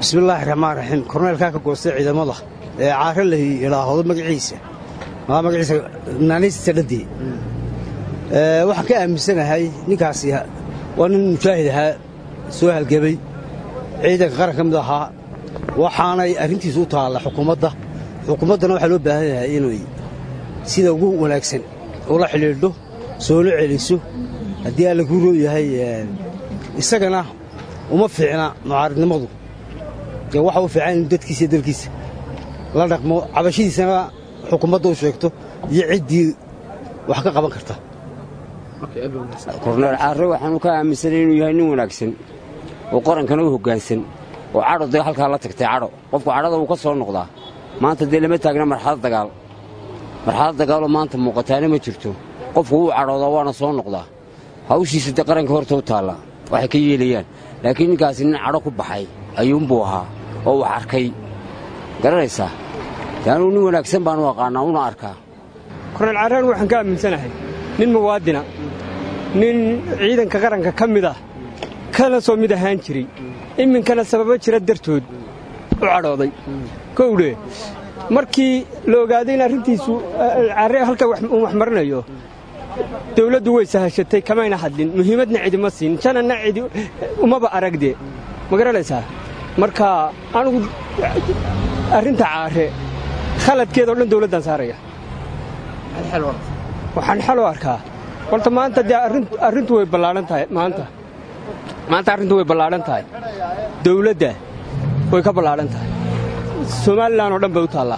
bismillaahi raxmaan raxiim korneelkaa ka goostay ciidamada ee caare la idhaahdo magaciisa magaciisa naanaysta dhadii waxaan ka aaminsanahay ninkaasi waa nin mujaahid ahaa soo halgebay ciidanka qaran ka mid ahaa waxaanay arrintiisu u taalla xukuumadda xukuumaddana waxaa loo baahan yahay inay sida ugu wanaagsan ula xidhiidho soona celiso haddii alla kuu roo yahay isagana uma fiicna mucaaridnimadu dee waxa u fiican inu dadkiisa iyo dalkiisa la dhaqmo cabashadiisana xukuumadda u sheegto iyo ciddii wax ka qaban karta korneel caarre waxaanu ka aaminsanay inuu yahay nin wanaagsan oo qarankana u hoggaansan oo cadho dee halkaa la tagtay cadho qofku cadhada wuu ka soo noqdaa maanta dee lama taagna marxalad dagaal marxalad dagaaloo maanta muuqataana ma jirto qofku wuu cadhoodaa waana soo noqdaa hawshiisa dee qaranka horta u taalla waxay ka yeelayaan laakiin ninkaasi nin cadho ku baxay ayuunbuu ahaa oo wax arkay garanaysaa dee anuu nin wanaagsan baanu aqaannaa una arkaa korneel caaraan waxaan ka aaminsanahay nin muwaadina nin ciidanka qaranka ka mid ah kana soo mid ahaan jiray iminkana sababo jira dartood u cadhooday kowdhe markii la ogaaday in arrintiisu caare halka uu wax marinayo dawladdu way sahashatay kamayna hadlin muhiimadna cidima siin jananna cidi umaba aragde ma garanaysaa marka anugu arrinta caare khaladkeedao dhan dawladdaan saaraya waxaan xal u arkaa horta maanta dee arrintu way ballaadhan tahay maanta maanta arrintu way ballaadhan tahay dawladda way ka ballaadhan tahay somalilan oo dhan bay u taallaa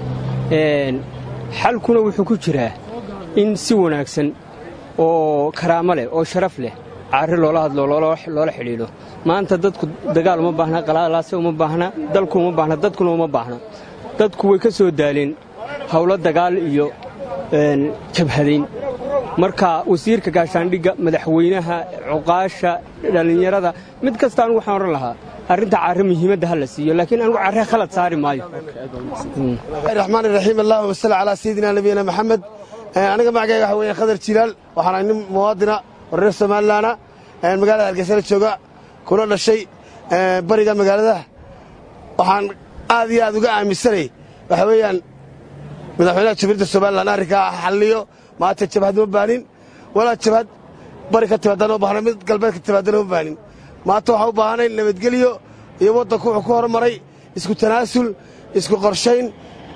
xalkuna wuxuu ku jiraa in si wanaagsan oo karaamo leh oo sharaf leh caare loola hadlo loola xidhiidho maanta dadku dagaal uma baahna qalaalaase uma baahna dalku uma baahna dadkuna uma baahna dadku way ka soo daaleen howlo dagaal iyo jabhadayn marka wasiirka gaashaandhigga madaxweynaha cuqaasha dhallinyarada mid kasta anugu waxaan odhan lahaa arrinta caare muhiimadda ha la siiyo laakiin anugu carre khalad saari maayo raxmaan iraxiim allahuma salli calaa sayidina nabiyina maxamed aniga magacayga waxa weeye khadar jilaal waxaana nin muwaadina oo reer somalilaana magaalada hargeysana jooga kuna dhashay bariga magaalada waxaan aad iyo aad uga aaminsanay waxa weeyaan madaxweynaha jamhuuriyadda somalilan arrinkaa xalliyo maanta jabhad ma baanin walaa jabhad bari ka timaadana ma baahna mid galbeed ka timaadana ma baanin maanta waxaa u baahanayn nabadgelyo iyo waddanku wuxuu ku hormaray isku tanaasul isku qorshayn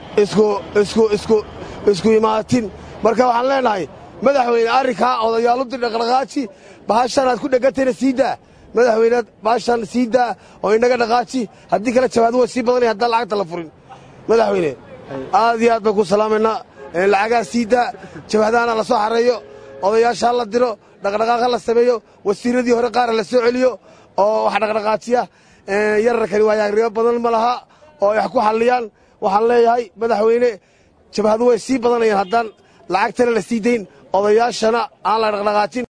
isku imaatin marka waxaan leenahay madaxweyne arrinkaa odayaalu dir dhaqdhaqaaji bahashan aad ku dhegantayna sii daa madaxweyne bahashan sii daa oo inaga dhaqaaji haddii kale jabhadu way sii badanaya haddaan lacagta la furin madaxweyne aad iyo aad baan ku salaamaynaa lacagaa sii daa jabhadahana la soo xareeyo odayaasha ha la diro dhaqdhaqaaq ha la sameeyo wasiiradii hore qaara la soo celiyo oo wax dhaqdhaqaajiya yararkani waayaagribo badan ma laha oo ay wax ku xalliyaan waxaan leeyahay madaxweyne jabhadu way sii badanayaan haddaan lacagtana la sii dayn odayaashana aan la dhaqdhaqaajin